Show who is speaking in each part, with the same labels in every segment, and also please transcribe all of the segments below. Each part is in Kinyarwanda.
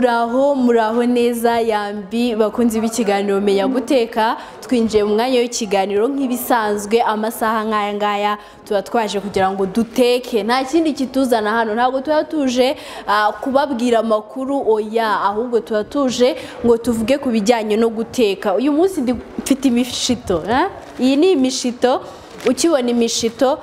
Speaker 1: muraho muraho neza yambi bakunzi b'ikiganiro menya guteka twinjiye mu mwanya w'ikiganiro nk'ibisanzwe amasaha nk'aya ngaya tuba twaje kugira ngo duteke nta kindi kituzana hano ntabwo tuba tuje ah, kubabwira amakuru oya ahubwo tuba tuje ngo tuvuge ku bijyanye no guteka uyu munsi ndi- mfite imishito eh? iyi ni imishito ukibona imishito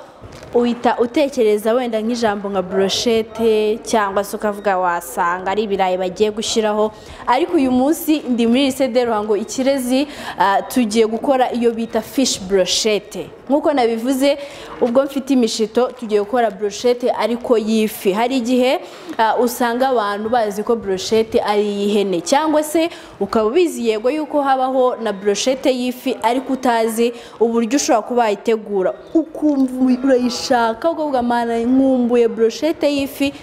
Speaker 1: uhita utekereza wenda nk'ijambo nka broshete cyangwa se ukavuga wasanga ari ibirayi bagiye gushyiraho ariko uyu munsi ndi muri lisede ruhango ikirezi ah, tugiye gukora iyo bita fish broshete nk'uko nabivuze ubwo mfite imishito tugiye gukora broshete ariko y'ifi hari igihe ah, usanga abantu bazi ko broshete ari iy'ihene cyangwa se ukaba ubizi yego yuko habaho na broshete y'ifi ariko utazi uburyo ushobora kuba wayitegura ukumva urayishaka ukavuga mana nkumbuye broshete y'ifi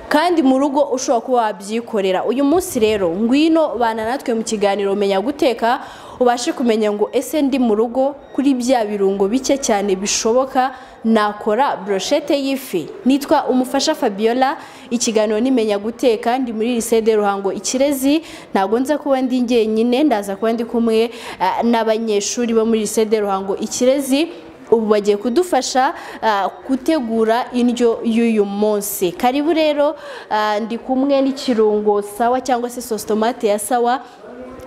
Speaker 1: kandi mu rugo ushobora kuba wabyikorera uyu munsi rero ngwino bana natwe mu kiganiro menya guteka ubashe kumenya ngo ese ndi mu rugo kuri bya birungo bike cyane bishoboka nakora broshete y'ifi nitwa umufasha fabiola ikiganiro nimenya guteka ndi muri lisede ruhango ikirezi ntabwo nza kuba ndi njyenyine ndaza kuba ndi kumwe ah, n'abanyeshuri bo muri lisede ruhango ikirezi ubu bagiye kudufasha ah, gutegura indyo y'uyu munsi karibu rero ah, ndi kumwe n'ikirungo sawa cyangwa se sositomate ya sawa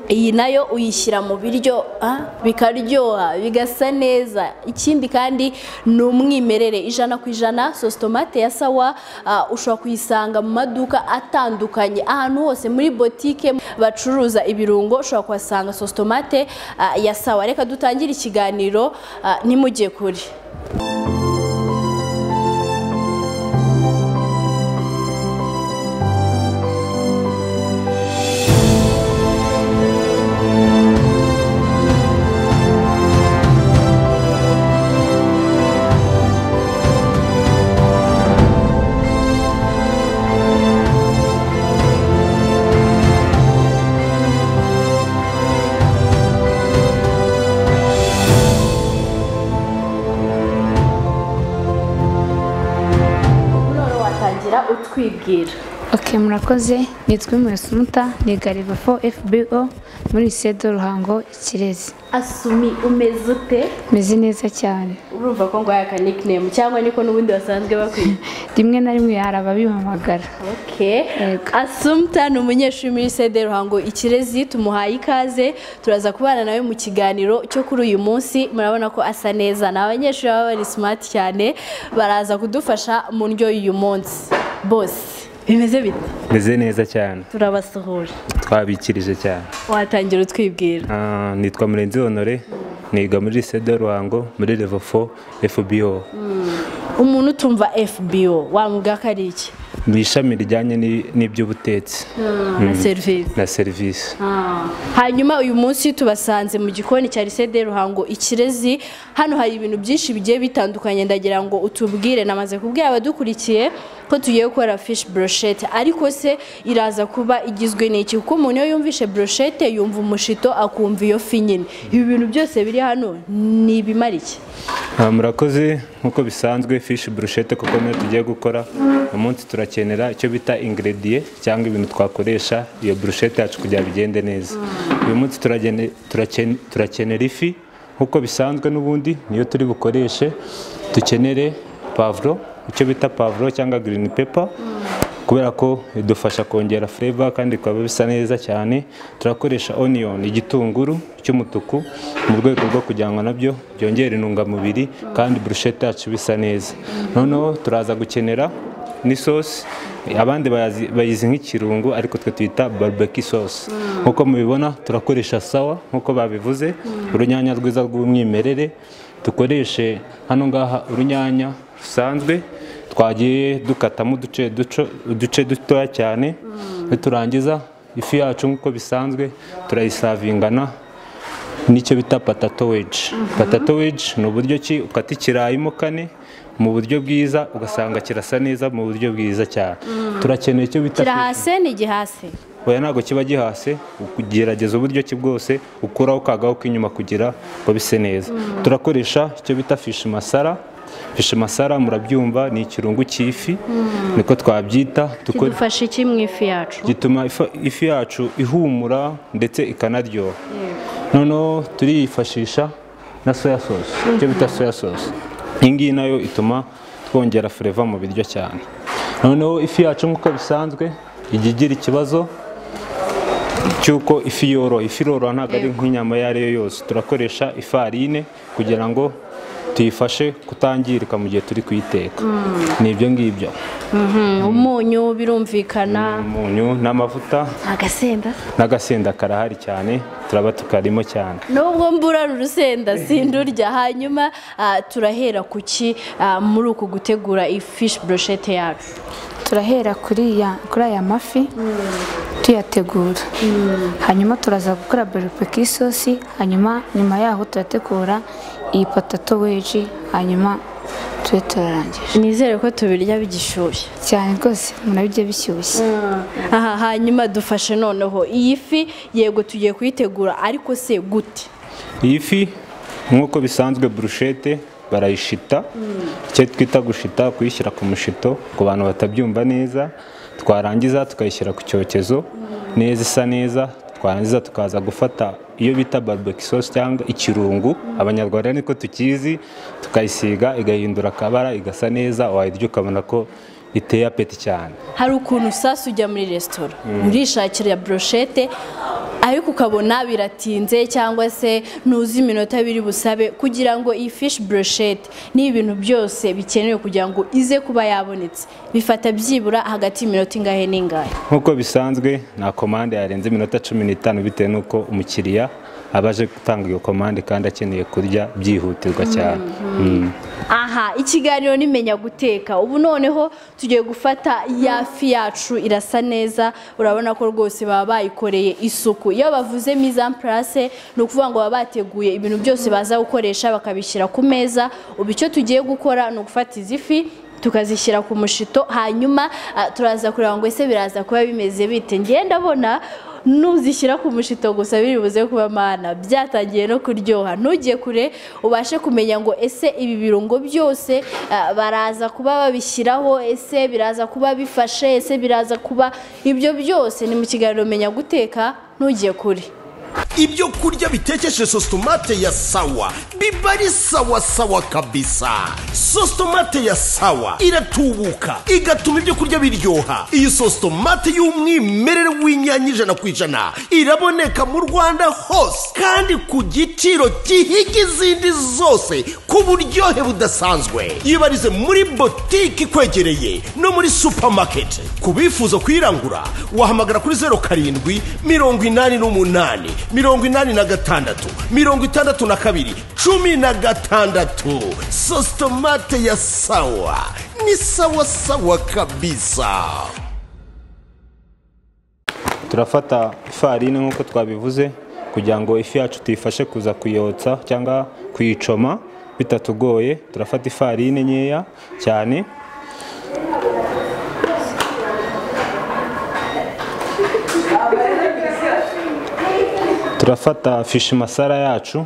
Speaker 1: iyi nayo uyishyira mu biryo ah, bikaryoha bigasa neza ikindi kandi ni umwimerere ijana ku ijana sositomate ya sawa ah, ushobora kuyisanga mu maduka atandukanye ahantu hose muri botike bacuruza ibirungo ushobora kuhasanga sositomate ah, ya sawa reka dutangire ikiganiro ah, ntimujye kure none watangira utwibwira
Speaker 2: Ok murakoze nitwa Umuyesunuta ni Gariva 4 FBO muri Sedo Ruhango Ikirezi
Speaker 1: asumi umeze ute
Speaker 2: meze neza cyane
Speaker 1: urumva ko ngo aka nickname cyangwa niko n'ubundi basanzwe bakwita
Speaker 2: rimwe na rimwe hari ababimpamagara
Speaker 1: Okay.
Speaker 2: Yego.
Speaker 1: Asumta ni umunyeshuri muri sede Ruhango Ikirezi tumuhaye ikaze turaza kubana nawe mu kiganiro cyo kuri uyu munsi murabona ko asa neza ni abanyeshuri baba bari smart cyane baraza kudufasha mu ndyo y'uyu munsi bose bimeze bite
Speaker 3: meze neza cyane
Speaker 1: turabasuhuje
Speaker 3: twabikirije cyane
Speaker 1: watangira utwibwira
Speaker 3: Ah, nitwa murenzi honore niga muri sede ruhango muri level 4 fbo
Speaker 1: umuntu utumva FBO wamubwira ko ari iki
Speaker 3: mu ishami rijyanye ni- n'iby'ubutetsi
Speaker 1: na serivisi
Speaker 3: na serivisi
Speaker 1: hanyuma uyu munsi tubasanze mu gikoni cya lisede ruhango ikirezi hano hari ibintu byinshi bigiye bitandukanye ndagira ngo utubwire namaze kubwira abadukurikiye ko tugiye gukora fish brochette ariko se iraza kuba igizwe n'iki kuko umuntu iyo yumvishe brochette yumva umushito akumva iyo fi nyine ibi bintu byose biri hano ni ibimara iki
Speaker 3: Ah, murakoze nk'uko bisanzwe fishi burushete kuko niyo tugiye gukora uyu munsi turakenera icyo bita ingrediye cyangwa ibintu twakoresha iyo burushete yacu kugira ngo bigende neza uyu munsi turagene- turakene- turakenera ifi nk'uko bisanzwe n'ubundi niyo turi bukoreshe dukenere pavuro icyo bita pavuro cyangwa girini pepa kubera ko idufasha kongera fureva kandi bikaba bisa neza cyane turakoresha oniyoni igitunguru cy'umutuku mu rwego rwo kugira ngo nabyo byongere intungamubiri kandi burushete yacu bisa neza noneho turaza gukenera n'isosi abandi bayazi- bayizi nk'ikirungo ariko twe tuyita barbeki sosi nk'uko mubibona turakoresha sawa nk'uko babivuze urunyanya rwiza rw'umwimerere dukoreshe hano ngaha urunyanya rusanzwe twagiye dukatamo uduce duco- uduce dutoya cyane niturangiza ifi yacu nk'uko bisanzwe turayisavingana n'icyo bita patato weji patato weji ni uburyo ki ukata ikirayimo kane mu buryo bwiza ugasanga kirasa neza mu buryo bwiza cyane turakeneye icyo bita
Speaker 1: kirahase ni igihase
Speaker 3: oya ntabwo kiba gihase ugerageza uburyo ki bwose ukuraho kagaho k'inyuma kugira ngo bise neza turakoresha icyo bita fishi masara fishi masara murabyumva ni ikirungo cy'ifi niko twabyita tuko-
Speaker 1: kidufasha iki mu ifi yacu
Speaker 3: gituma ifa- ifi yacu ihumura ndetse ikanaryoha noneho turiyifashisha na soya sauce icyo bita soya sauce iyi ngiyi nayo ituma twongera fureva mu biryo cyane noneho ifi yacu nk'uko bisanzwe ijya igira ikibazo cy'uko ifi yoroha ifi iroroha ntabwo ari nk'inyama iyo ari yo yose turakoresha ifarine kugira ngo tuyifashe kutangirika mu gihe turi kuyiteka ni ibyo ngibyo
Speaker 1: Mhm, umunyu birumvikana
Speaker 3: umunyu n'amavuta
Speaker 1: agasenda
Speaker 3: n'agasenda karahari cyane turaba tukarimo cyane
Speaker 1: nubwo mbura urusenda sindurya hanyuma ah, turahera kuki ah, muri uku gutegura ifishi broshete yacu
Speaker 2: turahera kuri ya- kuri aya mafi tuyategura hanyuma turaza gukora beripeki isosi hanyuma nyuma yaho turategura iyi potato weji hanyuma tube turarangije
Speaker 1: nizere ko tubirya bigishyushye
Speaker 2: cyane rwose murabijya bishyushye
Speaker 1: aha hanyuma dufashe noneho iyi fi yego tugiye kuyitegura ariko se gute
Speaker 3: iyi fi nk'uko bisanzwe burushete barayishita icyo twita gushita kuyishyira ku mushito ku bantu batabyumva neza twarangiza tukayishyira ku cyokezo neza isa neza twarangiza tukaza gufata iyo bita barbecue sauce cyangwa ikirungu abanyarwanda niko tukizi tukayisiga igahindura akabara igasa neza wayirya ukabona ko iteye apeti cyane
Speaker 1: hari ukuntu sasa ujya muri resitora urishakira broshete ariko ukabona biratinze cyangwa se ntuzi iminota biri busabe kugira ngo iyi fishi broshete ni ibintu byose bikenewe kugira ngo ize kuba yabonetse bifata byibura hagati y'iminota ingahe n'ingahe
Speaker 3: nk'uko bisanzwe nta komande yarenze iminota cumi n'itanu bitewe n'uko umukiriya aba aje gutanga iyo komande kandi akeneye kurya byihutirwa cyane Mm.
Speaker 1: aha ikiganiro nimenya guteka ubu noneho tugiye gufata ya fi yacu irasa neza urabona ko rwose baba bayikoreye isuku iyo bavuze mise en place ni ukuvuga ngo baba bateguye ibintu byose baza gukoresha bakabishyira ku meza ubu icyo tugiye gukora ni ugufata izi fi tukazishyira ku mushito hanyuma ah, turaza kureba ngo ese biraza kuba bimeze bite ngiye ndabona nuzishyira ku mushito gusa biri buze kuba mana byatangiye no kuryoha ntujye kure ubashe kumenya ngo ese ibi birungo byose ah, baraza kuba babishyiraho ese biraza kuba bifashe ese biraza kuba ibyo byose ni mu kiganiro menya guteka ntujye kure
Speaker 4: ibyo kurya bitekeshe sositomate ya sawa biba ari sawa sawa kabisa sositomate ya sawa iratubuka igatuma ibyo kurya biryoha iyi sositomate y'umwimerere w'inyanya ijana ku ijana iraboneka mu rwanda hose kandi ku giciro gihiga izindi zose ku buryohe budasanzwe yibarize muri botike ikwegereye no muri supamaketi ku bifuza kuyirangura wahamagara kuri zeru karindwi mirongo inani n'umunani mirongo inani na gatandatu mirongo itandatu na kabiri cumi na gatandatu sositomate ya sawa ni sawa sawa kabisa
Speaker 3: turafata ifarine nk'uko twabivuze kugira ngo ifi yacu tuyifashe kuza kuyotsa cyangwa kuyicoma bitatugoye turafata ifarine nkeya cyane turafata fishi masara yacu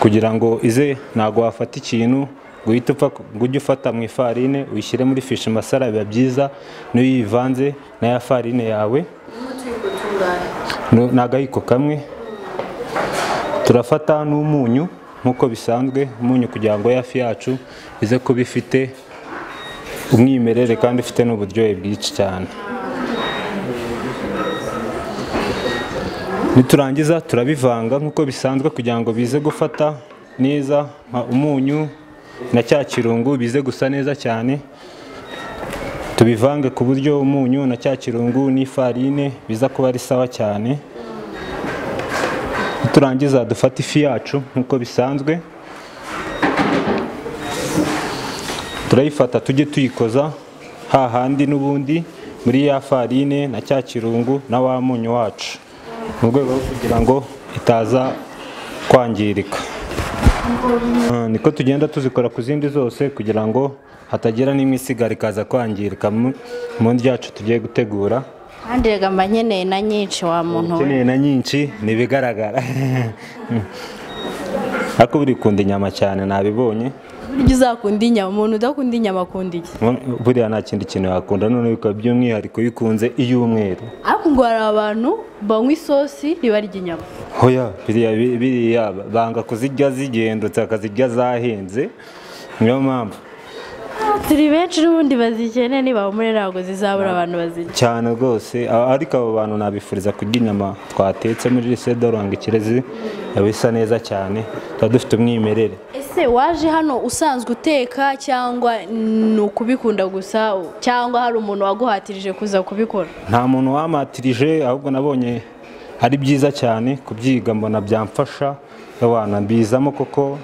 Speaker 3: kugira ngo ize ntabwo wafata ikintu ngo uhite upfa ngo ujye ufata mu ifarine uyishyire muri fishi masara biba byiza niyo uyivanze na ya farine yawe ni agayiko kamwe turafata n'umunyu nk'uko bisanzwe umunyu kugira ngo ya fi yacu ize kuba ifite umwimerere kandi ifite n'uburyohe bwinshi cyane niturangiza turabivanga nk'uko bisanzwe kugira ngo bize gufata neza nka umunyu na cya kirungu bize gusa neza cyane tubivange ku buryo umunyu na cya kirungu n'ifarine biza kuba ari sawa cyane niturangiza dufate ifi yacu nk'uko bisanzwe turayifata tujye tuyikoza hahandi n'ubundi muri ya farine na cya kirungu na wa munyu wacu mu rwego rwo kugira ngo itaza kwangirika Ah, niko tugenda tuzikora ku zindi zose kugira ngo hatagira n'imwe isigara ikaza kwangirika mu mu ryacu tugiye gutegura
Speaker 1: kandi rega mba nkeneye na nyinshi wa muntu we
Speaker 3: ukeneye na nyinshi ni ibigaragara ariko burikunda inyama cyane nabibonye
Speaker 1: burya uzakunda inyama umuntu udakunda inyama akunda iki
Speaker 3: buriya nta kindi kintu wakunda noneho bikaba by'umwihariko bikunze iy'umweru
Speaker 1: ariko ngo hari abantu banywa isosi ntibarya inyama
Speaker 3: hoya biriya biriya banga kuzirya zigendutse bakazirya zahenze niyo mpamvu
Speaker 1: turi benshi n'ubundi bazikeneye niba muri ntabwo zizabura abantu bazirya
Speaker 3: cyane rwose a- ariko abo bantu nabifuriza kurya inyama twatetse muri rese doranga ikirezi yaba isa neza cyane tuba dufite umwimerere
Speaker 1: ese waje hano usanzwe uteka cyangwa ni ukubikunda gusa cyangwa hari umuntu waguhatirije kuza kubikora
Speaker 3: nta muntu wamatirije ahubwo nabonye ari byiza cyane kubyiga mbona byamfasha abana mbizamo koko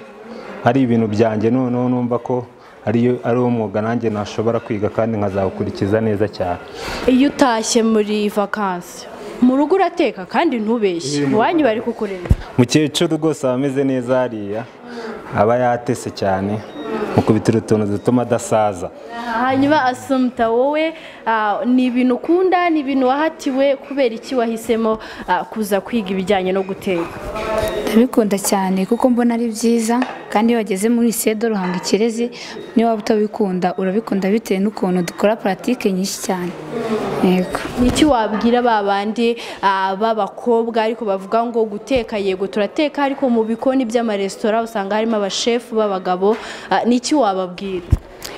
Speaker 3: ari ibintu byanjye noneho numva ko ariyo ari umwuga nanjye nashobora kwiga kandi nkazawukurikiza neza cyane
Speaker 1: iyo utashye muri vakansi mu rugo urateka kandi ntubeshye iwanyu bari kukurinda
Speaker 3: mukecuru rwose aba ameze neza hariya aba yatese cyane mukubitira utuntu dutuma adasaza
Speaker 1: hanyuma asumta wowe ah, ni ibintu ukunda ni ibintu wahatiwe kubera iki wahisemo ah, kuza kwiga ibijyanye no guteka
Speaker 2: ndabikunda cyane kuko mbona ari byiza kandi iyo wageze muri sedo ruhanga ikirezi niyo waba utabikunda urabikunda bitewe n'ukuntu dukora paratike nyinshi cyane yego
Speaker 1: iki wabwira ba bandi ah, b'abakobwa ariko bavuga ngo guteka yego turateka ariko mu bikoni by'amaresitora usanga harimo abashefu b'abagabo Ah, ni iki wababwira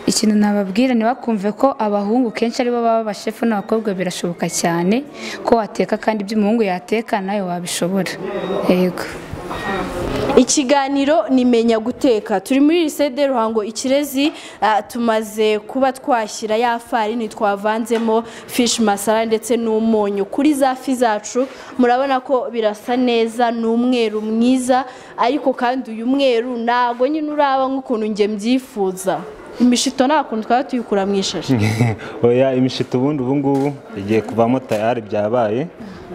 Speaker 2: ikintu nababwira ntibakumve ko abahungu kenshi aribo baba abashefu n'abakobwa birashoboka cyane ko wateka kandi ibyo umuhungu yateka nawe wabishobora yego
Speaker 1: ikiganiro ni menya guteka turi muri risede ruhango ikirezi ah, tumaze kuba twashyira ya farini twavanzemo fishi masara ndetse n'umunyu kuri za fi zacu murabona ko birasa neza ni umweru mwiza ariko kandi uyu mweru ntabwo nyine uraba nk'ukuntu njye mbyifuza imishito nta kuntu twaba tuyikura mu ishashi
Speaker 3: oya imishito ubundi ubu ngubu igiye kuvamo tayari byabaye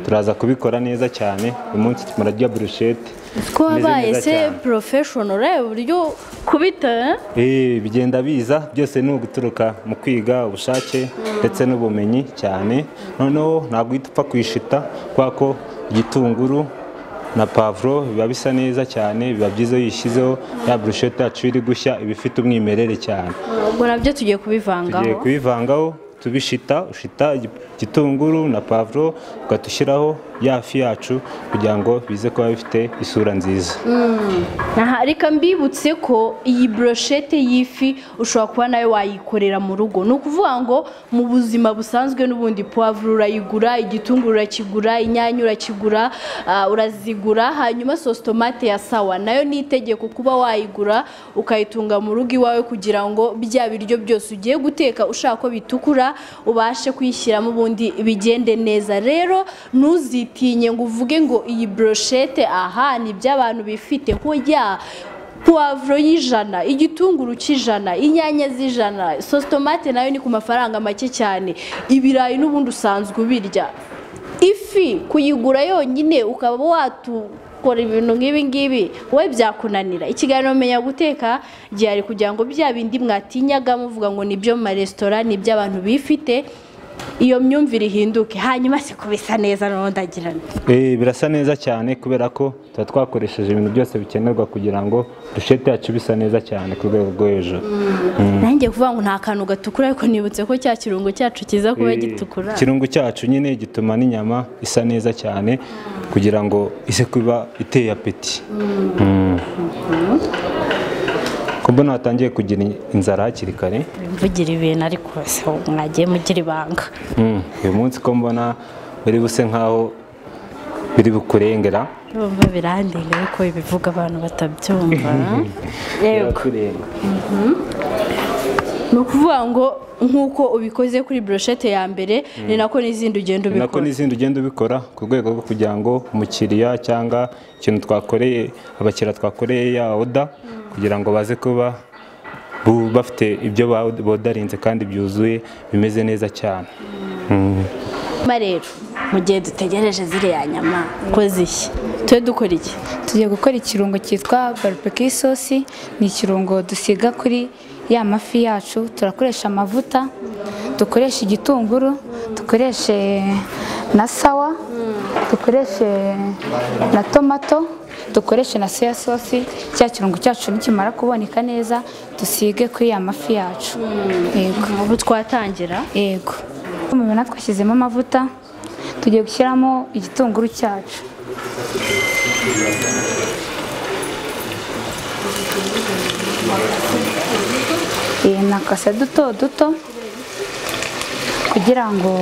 Speaker 3: turaza kubikora neza cyane uyu munsi murarya burushete
Speaker 1: ko wabaye
Speaker 3: neza
Speaker 1: se
Speaker 3: cyane.
Speaker 1: porofeshono ureba uburyo kubita eh?
Speaker 3: Eh, bigenda biza byose ni uguturuka mu kwiga ubushake ndetse n'ubumenyi cyane noneho ntabwo uhita upfa kwishita kubera ko igitunguru na pavuro biba bisa neza cyane biba byiza iyo uyishyizeho ya burushete yacu iri gushya iba ifite umwimerere cyane
Speaker 1: ubwo nabyo tugiye
Speaker 3: tugiye
Speaker 1: kubivangaho
Speaker 3: kubivangaho tubishita ushita igi- igitunguru na pavuro ukatushyiraho ya fi yacu kugira ngo bize kuba bifite isura nziza
Speaker 1: Aha, reka mbibutse ko iyi broshete y'ifi ushobora kuba nawe wayikorera mu rugo ni ukuvuga ngo mu buzima busanzwe n'ubundi puwavuro urayigura igitunguru urakigura inyanya urakigura ah, urazigura hanyuma sositomate ya sawa nayo ni itegeko kuba wayigura ukayitunga mu rugo iwawe kugira ngo bya biryo byose ugiye guteka ushaka ko bitukura ubashe kuyishyiramo ubundi bigende neza rero ntuzitinye ngo uvuge ngo iyi broshete aha ni iby'abantu bifite hoya puwavuro y'ijana igitunguru cy'ijana inyanya z'ijana sositomate nayo ni ku mafaranga make cyane ibirayi n'ubundi usanzwe ubirya ifi kuyigura yonyine ukaba watukora ibintu nk'ibi ngibi wowe byakunanira ikiganiro menya guteka gihari kugira ngo bya bindi mwatinyaga muvuga ngo ni ibyo mu maresitora ni iby'abantu bifite iyo myumvire ihinduke hanyuma se ko bisa neza n'undagirana
Speaker 3: Eh, birasa neza cyane kubera ko tuba twakoresheje ibintu byose bikenerwa kugira ngo burushete yacu bisa neza cyane ku rwego rwo hejuru
Speaker 1: nanjye kuvuga ngo nta kantu gatukura ariko nibutse ko cya kirungo cyacu kiza kuba
Speaker 3: Eh,
Speaker 1: gitukura
Speaker 3: ikirungo cyacu nyine gituma n'inyama isa neza cyane kugira ngo ise kuba iteye apeti Mm. ko mbona watangiye kugira inzara hakiri kare
Speaker 1: mvugira ibintu ariko se mwagiye mugira ibanga
Speaker 3: Mm. uyu munsi ko mbona buri buse nk'aho biri bukurengera
Speaker 1: urumva birandenga ariko ibivuga abantu batabyumva yego
Speaker 3: Birakurenga.
Speaker 1: ni ukuvuga ngo nk'uko ubikoze kuri broshete ya mbere ni nako n'izindi ugenda
Speaker 3: ni nako
Speaker 1: ubikora
Speaker 3: n'izindi ugenda ubikora ku rwego rwo kugira ngo umukiriya cyangwa ikintu twakoreye abakiriya twakoreye ya oda kugira ngo baze kuba bu- bafite ibyo ba- bodarinze kandi byuzuye bimeze neza cyane
Speaker 1: nyuma rero mu gihe dutegereje ziriya nyama ko zishya tube dukora iki
Speaker 2: tugiye gukora ikirungo cyitwa barupeki isosi ni ikirungo dusiga kuri ya mafi yacu turakoresha amavuta dukoresha igitunguru dukoreshe na sawa dukoreshe na tomato dukoreshe na soya sosi cya kirungo cyacu nikimara kuboneka neza dusige kuri ya mafi yacu yego
Speaker 1: ubu twatangira
Speaker 2: yego mubona twashyizemo amavuta tugiye gushyiramo igitunguru cyacu Iyi ni akase duto duto kugira ngo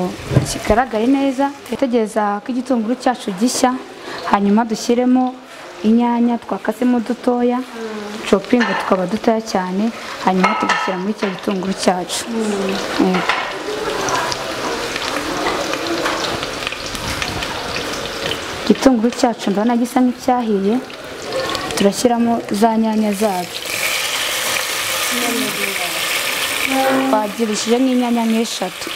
Speaker 2: kigaragare neza dutegereza ko igitunguru cyacu gishya hanyuma dushyiremo inyanya twakasemo dutoya copingi tukaba dutoya cyane hanyuma tugashyira muri icyo gitunguru cyacu Yego. igitunguru cyacu ndabona gisa nk'icyahiye turashyiramo za nyanya zacu twagirishije nk'inyanya nk'eshatu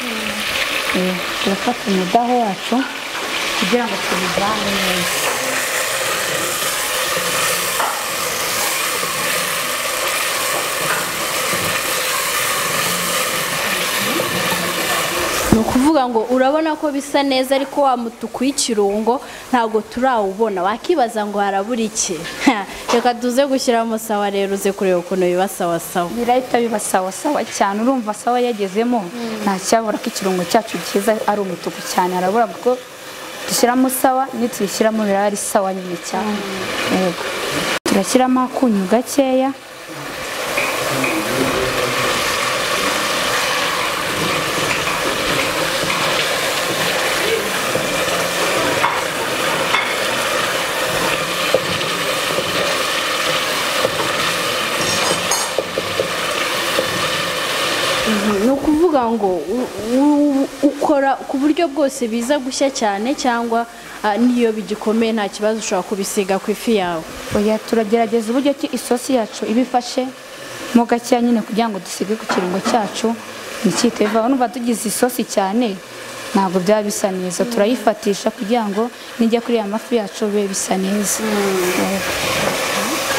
Speaker 2: Eh, turafata umudaho wacu kugira ngo tubivane neza
Speaker 1: ni ukuvuga ngo urabona ko bisa neza ariko wa mutuku w'ikirungo ntabwo turawubona wakibaza ngo harabura iki reka tuze gushyiramo sawa rero uze kureba ukuntu biba sawa sawa
Speaker 2: birahita biba sawa sawa cyane urumva sawa yagezemo nta cyabura ko ikirungo cyacu cyiza ari umutuku cyane harabura kuko dushyiramo sawa nituyishyiramo biraba ari sawa nyine cyane yego turashyiramo akunyu gakeya
Speaker 1: ni ukuvuga ngo u- u- ukora ku buryo bwose biza gushya cyane cyangwa ah, n'iyo bigikomeye nta kibazo ushobora kubisiga ku ifi yawe
Speaker 2: oya turagerageza uburyo ki isosi yacu iba ifashe mo gakeya nyine kugira ngo dusige ku kirungo cyacu nticyite bivaho numva tugize isosi cyane ntabwo byaba bisa neza turayifatisha kugira ngo nijya kuri ya mafi yacu bibe bisa neza Yego.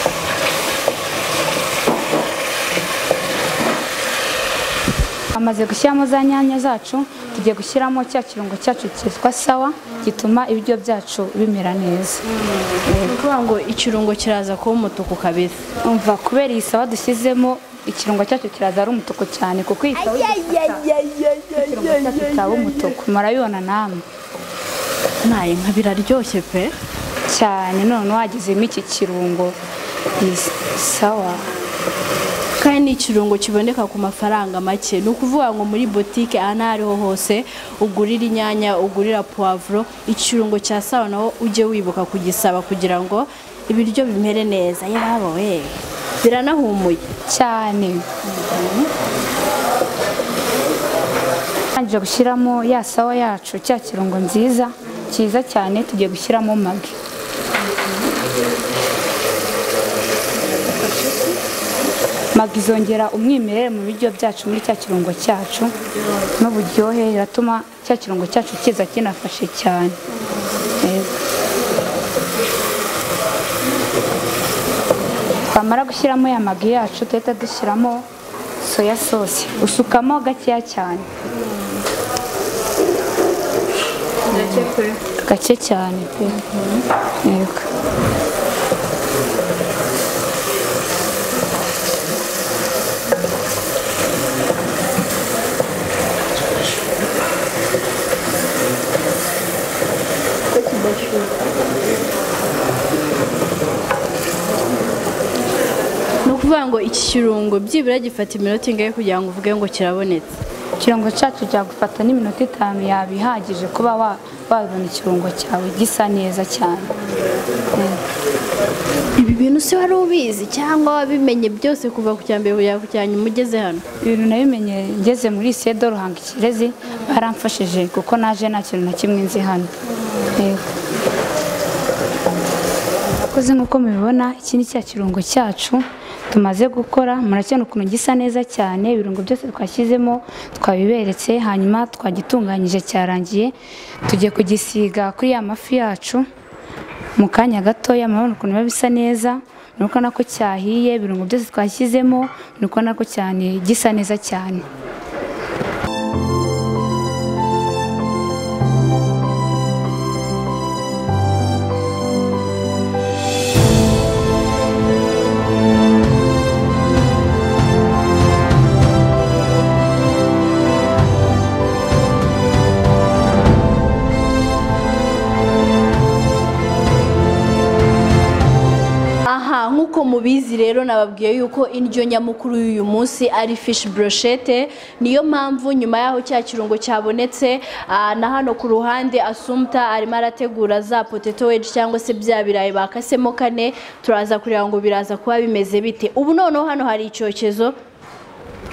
Speaker 2: amaze gushyiramo za nyanya zacu tugiye gushyiramo cya kirungo cyacu cyitwa sawa gituma ibiryo byacu bimera neza
Speaker 1: ni ukuvuga ngo ikirungo kiraza kuba umutuku kabisa
Speaker 2: umva kubera iyi sawa dushyizemo ikirungo cyacu kiraza ari umutuku cyane kuko iyi sawa ikirungo cyacu cyaba umutuku murabibona namwe
Speaker 1: naye nka biraryoshye pe
Speaker 2: cyane none wagezemo iki kirungo iyi sawa
Speaker 1: kandi ni ikirungo kiboneka ku mafaranga make ni ukuvuga ngo muri butike aha n'aho ariho hose ugurira inyanya ugurira puwavuro ikirungo cya sawa naho ujye wibuka kugisaba kugira ngo ibiryo bimere neza yaba we biranahumuye
Speaker 2: cyane tangije gushyiramo ya sawa yacu cya kirungo nziza cyiza cyane tugiye gushyiramo magi magi izongera umwimerere mu biryo byacu muri cya kirungo cyacu n'uburyohe iratuma cya kirungo cyacu kiza kinafashe cyane Yego. twamara gushyiramo ya magi yacu tuhita dushyiramo soya sosi usukamo gakeya cyane gake cyane pe yego
Speaker 1: ni ukuvuga ngo iki kirungo byibura gifata iminota ingahe kugira ngo uvuge ngo kirabonetse
Speaker 2: ikirungo cyacu cyagufata n'iminota itanu yaba ihagije kuba wa- wabona ikirungo cyawe gisa neza cyane
Speaker 1: ibi bintu si wari ubizi cyangwa wabimenye byose kuva ku cya mbere kugera ku cya nyuma ugeze hano
Speaker 2: ibintu nabimenye ngeze muri sedo ruhanga ikirezi baramfashije kuko naje nta kintu na kimwe nzi hano Yego. Murakoze nk'uko mubibona iki ni cya kirungo cyacu tumaze gukora murakibona ukuntu gisa neza cyane ibirungo byose twashyizemo twabiberetse hanyuma twagitunganyije cyarangiye tugiye kugisiga kuri ya mafi yacu mu kanya gatoya murabona ukuntu biba bisa neza muri kubona ko cyahiye ibirungo byose twashyizemo muri kubona ko cyane gisa neza cyane
Speaker 5: nk'uko mubizi rero nababwiye yuko indyo nyamukuru y'uyu munsi ari fishi broshete niyo mpamvu nyuma y'aho cya kirungo cyabonetse ah, na hano ku ruhande asumta arimo arategura za poteto wedge cyangwa se bya birayi bakasemo kane turaza kureba ngo biraza kuba bimeze bite ubu noneho hano hari icyokezo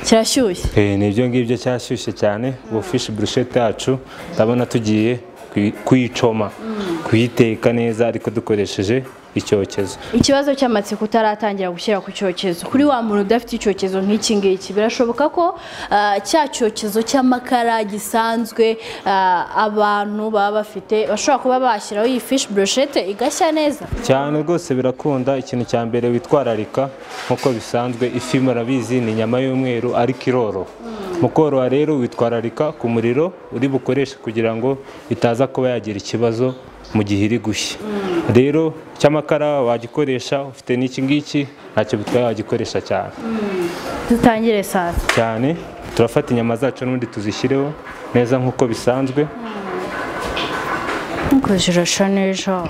Speaker 5: kirashyushye
Speaker 3: Eh, ni ibyo ngibyo cyashyushye cyane ubu fishi burushete yacu ndabona tugiye kuyi- kuyicoma kuyiteka neza ariko dukoresheje icyokezo
Speaker 5: ikibazo cy'amatsiko utaratangira gushyira ku cyokezo kuri wa muntu udafite icyokezo nk'iki ngiki birashoboka ko ah, cya cyokezo cy'amakara gisanzwe ah, abantu baba bafite bashobora kuba bashyiraho iyi fishi broshete igashya neza
Speaker 3: cyane rwose birakunda ikintu cya mbere witwararika nk'uko bisanzwe ifi murabizi ni inyama y'umweru ariko iroroha mu koroha rero witwararika ku muriro uri bukoreshe kugira ngo itaza kuba yagira ikibazo mu gihe iri gushya rero cy'amakara wagikoresha ufite n'iki ngiki ntacyo bitwaye wagikoresha cyane
Speaker 5: dutangire saa
Speaker 3: cyane turafata inyama zacu n'ubundi tuzishyireho neza nk'uko bisanzwe
Speaker 5: nkuko zirasha neza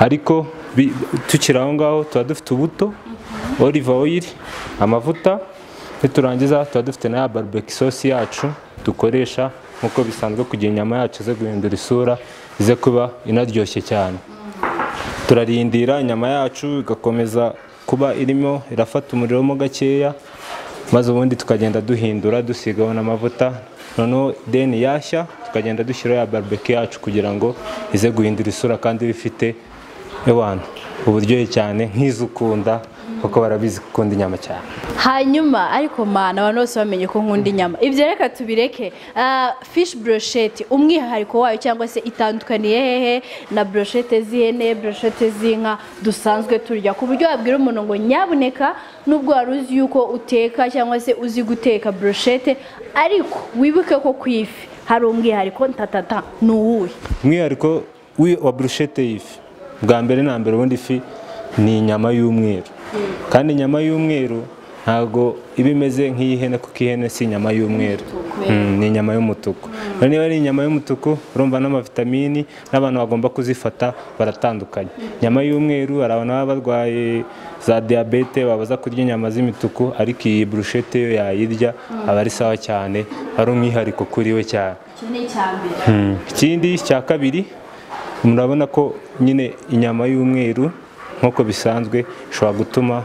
Speaker 3: ariko bi- tukiri aho ngaho tuba dufite ubuto olive oil amavuta niturangiza tuba dufite na ya barbecue sauce yacu dukoresha nk'uko bisanzwe kugira inyama yacu ize guhindura isura ize kuba inaryoshye cyane turarindira inyama yacu igakomeza kuba irimo irafata umuriro mo gakeya maze ubundi tukagenda duhindura dusigaho n'amavuta noneho deni yashya tukagenda dushyiraho ya barbecue yacu kugira ngo ize guhindura isura kandi ibe ifite ewana uburyohe cyane nk'izukunda kuko barabizi gukunda inyama cyane
Speaker 5: hanyuma ariko mana abantu bose bamenye ko nkunda inyama ibyo reka tubireke Ah, fish brochette umwihariko wayo cyangwa se itandukaniye hehe na brochette z'ihene brochette z'inka dusanzwe turya ku buryo wabwira umuntu ngo nyabuneka nubwo wari uzi yuko uteka cyangwa se uzi guteka brochette ariko wibuke ko ku ifi hari umwihariko ntatata ni uwuhe
Speaker 3: umwihariko wi- wa burushete y'ifi bwa mbere na mbere ubundi ifi ni inyama y'umweru kandi inyama y'umweru ntabwo iba imeze nk'iy'ihene kuko ihene si inyama y'umweru Mm, ni inyama y'umutuku rero niba ari inyama y'umutuku urumva n'amavitamini n'abantu bagomba kuzifata baratandukanye inyama y'umweru hari abantu baba barwaye za diyabete babaza kurya inyama z'imituku ariko iyi burushete yo yayirya aba ari sawa cyane ari umwihariko kuri we cyane
Speaker 5: iki ni icyambere
Speaker 3: ikindi cya kabiri murabona ko nyine inyama y'umweru nk'uko bisanzwe ishobora gutuma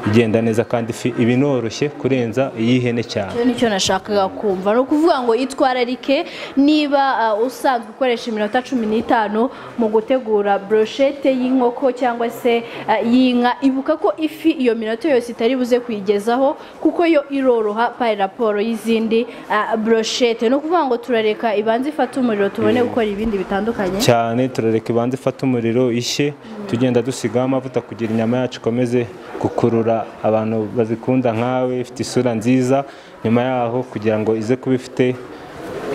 Speaker 3: igenda neza kandi ifi iba inoroshye kurenza iy'ihene cyane
Speaker 5: Icyo nicyo nashakaga kumva ni ukuvuga ngo itwararike niba uh, usanzwe ukoresha iminota cumi n'itanu mu gutegura broshete y'inkoko cyangwa se uh, y'inka ibuka ko ifi iyo minota yose itari buze kuyigezaho kuko yo iroroha pari raporo y'izindi uh, broshete ni ukuvuga ngo turareka ibanze ifate umuriro tubone gukora ibindi bitandukanye
Speaker 3: cyane turareka ibanza ifate umuriro ishye tugenda dusigaho amavuta kugira inyama yacu ikomeze gukurura abantu bazikunda nkawe ifite isura nziza nyuma yaho kugira ngo ize kuba ifite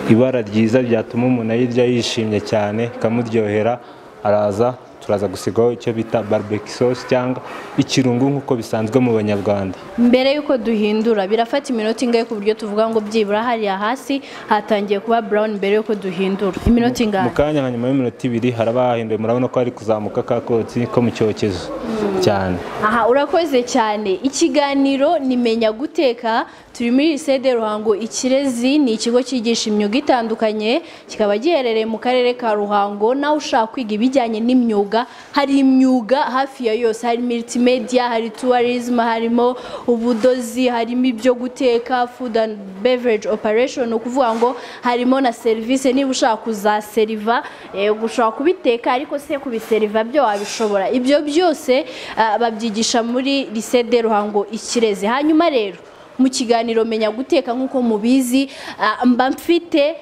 Speaker 3: ibara ryiza ryatuma umuntu ayirya yishimye cyane ikamuryohera araza turaza gusigaho icyo bita barbecue sauce cyangwa ikirungo nk'uko bisanzwe mu banyarwanda
Speaker 5: mbere y'uko duhindura birafata iminota ingahe ku buryo tuvuga ngo byibura hariya hasi hatangiye kuba brown mbere y'uko duhindura iminota ingahe
Speaker 3: mu kanya hanyuma y'iminota ibiri haraba hahinduye murabona ko hari kuzamuka ka kotsi ko mu cyokezo cyane
Speaker 5: aha urakoze cyane ikiganiro nimenya guteka turi muri lisede ruhango ikirezi ni ikigo cyigisha imyuga itandukanye kikaba giherereye mu karere ka ruhango nawe ushaka kwiga ibijyanye n'imyuga hari imyuga hafi ya yose hari multimedia hari tourism harimo ubudozi harimo ibyo guteka food and beverage operation ni ukuvuga ngo harimo na serivisi niba ushaka kuzaseriva eh, ushobora kubiteka ariko se kubiseriva byo wabishobora ibyo byose ah, babyigisha muri lycée de ruhango ikirezi hanyuma rero mu kiganiro menya guteka nk'uko mubizi ah, mba mfite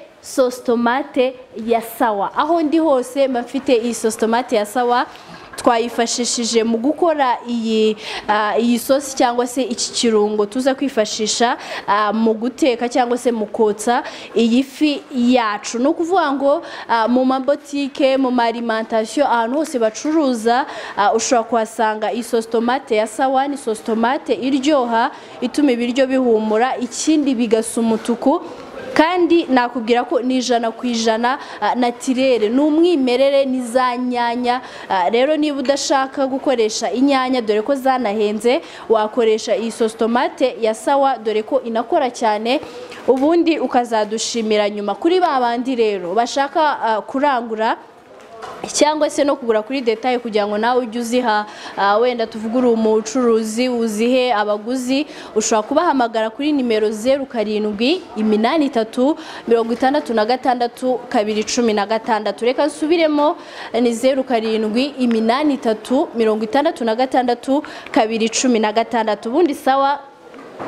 Speaker 5: sositomate ya sawa aho ndi hose mba mfite iyi sositomate ya sawa twayifashishije mu gukora iyi ah, iyi sosi cyangwa se iki kirungo tuza kwifashisha ah, mu guteka cyangwa se mu kotsa iyi fi yacu ni ukuvuga ngo ah, mu mabotike mu marimentasiyo ahantu hose bacuruza ah, ushobora kuhasanga isosi tomate ya sawa ni sosi tomate iryoha ituma ibiryo bihumura ikindi bigasa umutuku kandi nakubwira ko ni ijana ku ijana ah, natirere ni umwimerere ni za nyanya Ah, rero niba udashaka gukoresha inyanya dore ko zanahenze wakoresha iyi sositomate ya sawa dore ko inakora cyane ubundi ukazadushimira nyuma kuri ba bandi rero bashaka ah, kurangura cyangwa se no kugura kuri detaye kugira ngo nawe ujye uziha ah, wenda tuvuge uri umucuruzi uzihe abaguzi ushobora kubahamagara kuri nimero zeru karindwi iminani itatu mirongo itandatu na gatandatu kabiri cumi na gatandatu reka nsubiremo ni zeru karindwi iminani itatu mirongo itandatu na gatandatu kabiri cumi na gatandatu ubundi sawa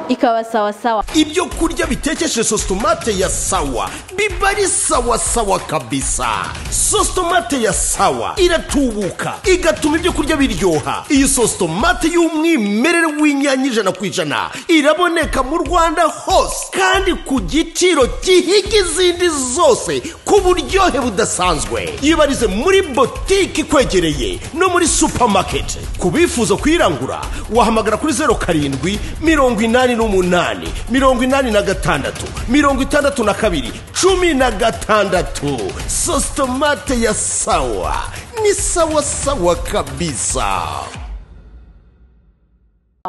Speaker 5: ikaba sawa sawa
Speaker 4: ibyo kurya bitekeshe sositomate ya sawa biba ari sawa sawa kabisa sositomate ya sawa iratubuka igatuma ibyo kurya biryoha iyi sositomate y'umwimerere w'inyanya ijana ku ijana iraboneka mu rwanda hose kandi ku giciro gihiga izindi zose ku buryohe budasanzwe yibarize muri botike ikwegereye no muri supamaketi ku bifuza kuyirangura wahamagara kuri zeru karindwi mirongo inani n'umunani mirongo inani na gatandatu mirongo itandatu na kabiri cumi na gatandatu sositomate ya sawa ni sawa sawa kabisa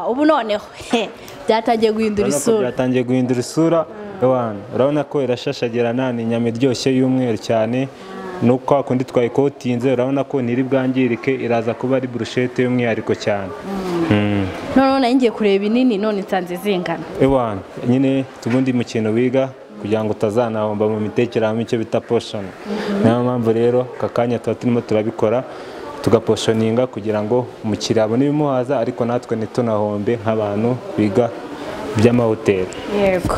Speaker 5: ubu noneho he, byatangiye guhindura
Speaker 3: urabona ko
Speaker 5: isura
Speaker 3: byatangiye guhindura isura ewana urabona ko irashashagirana ni inyama iryoshye y'umweru cyane no kwa kundi twayikotinze urabona ko ntiri bwangirike iraza kuba ari burushete y'umwihariko cyane
Speaker 5: noneho nari ngiye kureba inini none nsanze zingana
Speaker 3: ewana nyine tubundi mu kintu wiga kugira ngo utazanahomba mu mitekererano icyo bita poshoni niyo mpamvu rero aka kanya tuba turimo turabikora tugaposhoninga kugira ngo umukiriya abone ibimuhaza ariko natwe ntitunahombe nk'abantu biga iby'amahoteli
Speaker 6: yego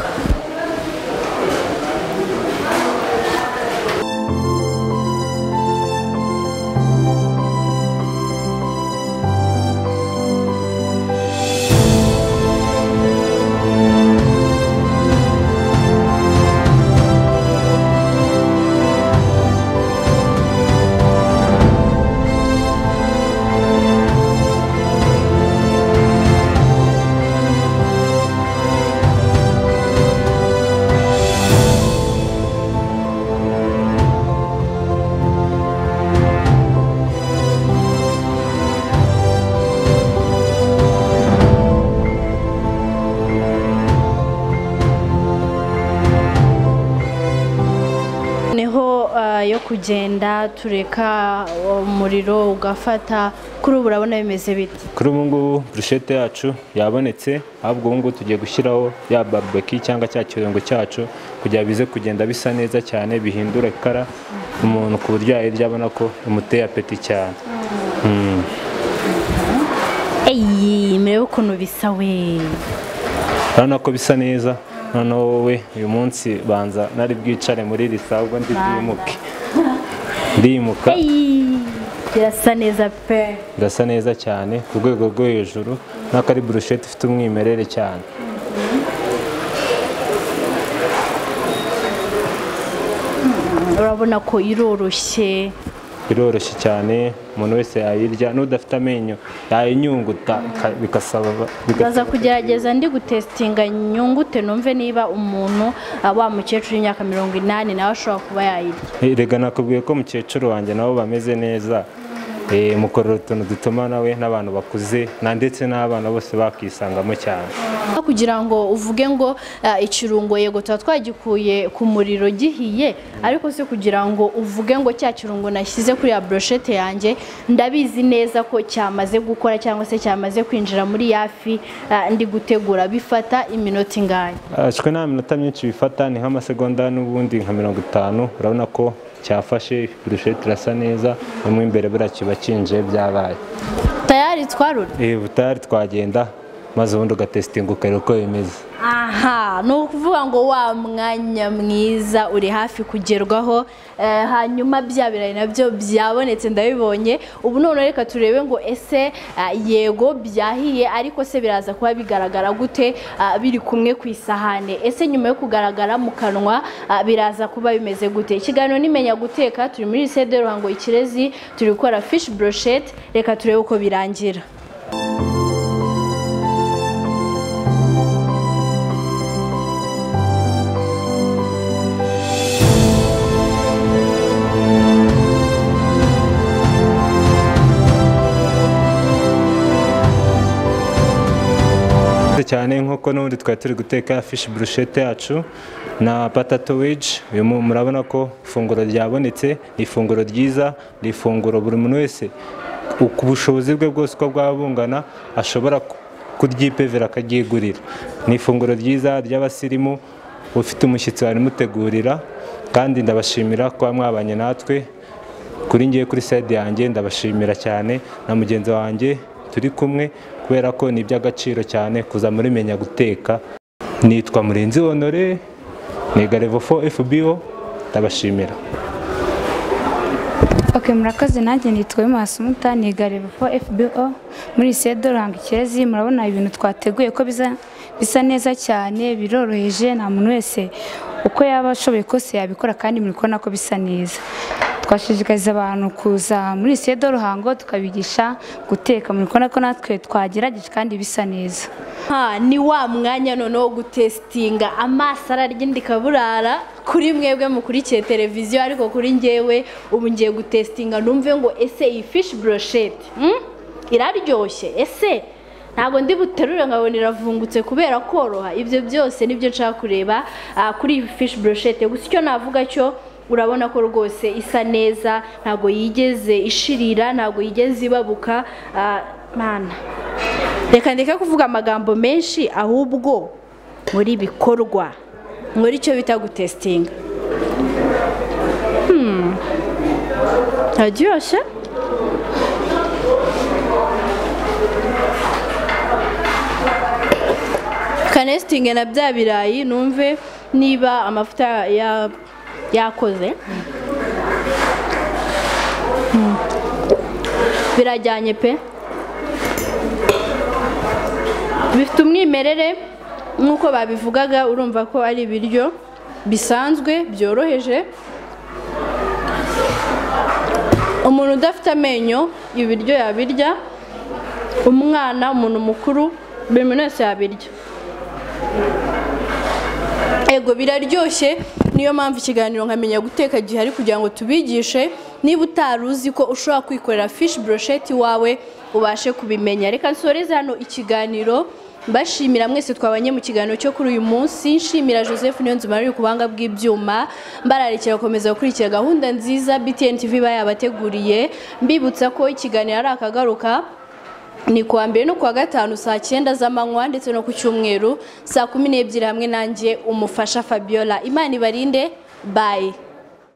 Speaker 5: niho eh, yo kugenda tureka umuriro ugafata kuri ubu urabona bimeze bite
Speaker 3: kuri ubu ngubu burushete yacu yabonetse ahubwo ubu ngubu tugiye gushyiraho ya barubeki cyangwa cya kirungo cyacu kugira bize kugenda bisa neza cyane bihindura ikara umuntu ku buryo yayirya abona ko imuteye apeti cyane
Speaker 5: eyi murebe ukuntu bisa we
Speaker 3: urabona ko bisa neza noneho wowe uyu munsi banza nari bwicare muri iri sabwo ndi bwimuke ndimuka
Speaker 5: eyi birasa neza pe
Speaker 3: birasa neza cyane ku rwego rwo hejuru nako ari burushete ifite umwimerere cyane
Speaker 5: urabona ko iroroshye
Speaker 3: biroroshye cyane umuntu wese yayirya n'udafite amenyo yayinyunguta bika- bigasaba
Speaker 5: baza
Speaker 3: bigasaba-
Speaker 5: kugerageza ndi gutesitinga nyungute numve niba umuntu ah, wa mukecuru w'imyaka mirongo inani nawe ashobora kuba yayirya
Speaker 3: erega nakubwiye ko mukecuru wanjye nabo bameze neza Eh, mukorera utuntu dutuma nawe n'abantu bakuze na ndetse n'abana bose bakisangamo cyane
Speaker 5: Aho kugira ngo uvuge ngo ah, ikirungo yego tuba twagikuye ku muriro gihiye ariko si kugira ngo uvuge ngo cya kirungo nashyize kuri ya broshete yanjye ndabizi neza ko cyamaze gukora cyangwa se cyamaze kwinjira muri yafi ah, ndi gutegura bifata iminota ingahe
Speaker 3: ashwe nta minota myinshi bifata ni nk'amasegonda n'ubundi nka mirongo itanu urabona ko cyafashe burushete irasa neza no mu imbere buriya kiba kinje byabaye
Speaker 5: tayari twarura
Speaker 3: Eh, butari twagenda maze ubundi ugatesitinga ukareba uko bimeze
Speaker 5: aha ni ukuvuga ngo wa mwanya mwiza uri hafi kugerwaho eh, hanyuma bya birayi nabyo byabonetse ndabibonye ubu none reka turebe ngo ese ah, yego byahiye ariko se biraza kuba bigaragara gute ah, biri kumwe ku isahane ese nyuma yo kugaragara mu kanwa ah, biraza kuba bimeze gute ikiganiro nimenya guteka turi muri sede ruhango ikirezi turi gukora fish brochette reka turebe uko birangira
Speaker 3: cyane nk'uko n'ubundi twari turi guteka fishi burushete yacu na patato weji uyu mu- murabona ko ifunguro ryabonetse ni ifunguro ryiza ni ifunguro buri muntu wese ku- ku bushobozi bwe bwose uko bwaba bungana ashobora ku- kuryipevera akaryigurira ni ifunguro ryiza ry'abasirimu ufite umushyitsi barimutegurira kandi ndabashimira kuba mwabanye natwe kuri ngiye kuri side yanjye ndabashimira cyane na mugenzi wanjye turi kumwe kubera ko ni iby'agaciro cyane kuza muri menya guteka nitwa murenzi honore niga levo 4 fbo ndabashimira
Speaker 2: Ok murakoze nanjye nitwa Masumuta nigareba ko FBO muri Sedo Ranga Ikirezi murabona ibintu twateguye ko bisa bisa neza cyane biroroheje nta muntu wese uko yaba ashoboye kose yabikora kandi muri kubona ko bisa neza twashishikariza abantu kuza muri Sedo Ruhango tukabigisha guteka muri kubona ko natwe twagerageje kandi bisa neza
Speaker 5: Ha, ni wa mwanya noneho wo gutesitinga amaso ararya ndikaburara kuri mwebwe mukurikiye televiziyo ariko kuri njyewe ubu ngiye gutesitinga numve ngo ese iyi fishi burosheti mm? iraryoshye ese ntabwo ndi buterure nkabona iravungutse kubera koroha ibyo byose nibyo nshaka kureba ah, kuri iyi fishi burosheti gusa icyo navuga cyo urabona ko rwose isa neza ntabwo yigeze ishirira ntabwo yigeze ibabuka ah, mana reka ndeke kuvuga amagambo menshi ahubwo muri bikorwa muri icyo bita gutesitinga aryoshye kanesitinge na bya birayi numve niba amavuta ya- yakoze Mm. birajyanye pe bifite umwimerere nk'uko babivugaga urumva ko ari ibiryo bisanzwe byoroheje umuntu udafite amenyo ibiryo yabirya umwana umuntu mukuru buri muntu wese yabirya ego biraryoshye niyo mpamvu ikiganiro nkamenya guteka gihari kugira ngo tubigishe niba utari uzi ko ushobora kwikorera fishi burosheti iwawe ubashe kubimenya reka nsoreze hano ikiganiro mbashimira mwese twabanye mu kiganiro cyo kuri uyu munsi nshimira joseph niyonzima uri ku buhanga bw'ibyuma mbararikira gukomeza gukurikira gahunda nziza btn tv iba yabateguriye mbibutsa ko ikiganiro ari akagaruka ni kuwa mbere no kuwa gatanu saa cyenda z'amanywa ndetse no ku cyumweru saa kumi n'ebyiri hamwe nanjye umufasha fabiola imana ibarinde bayi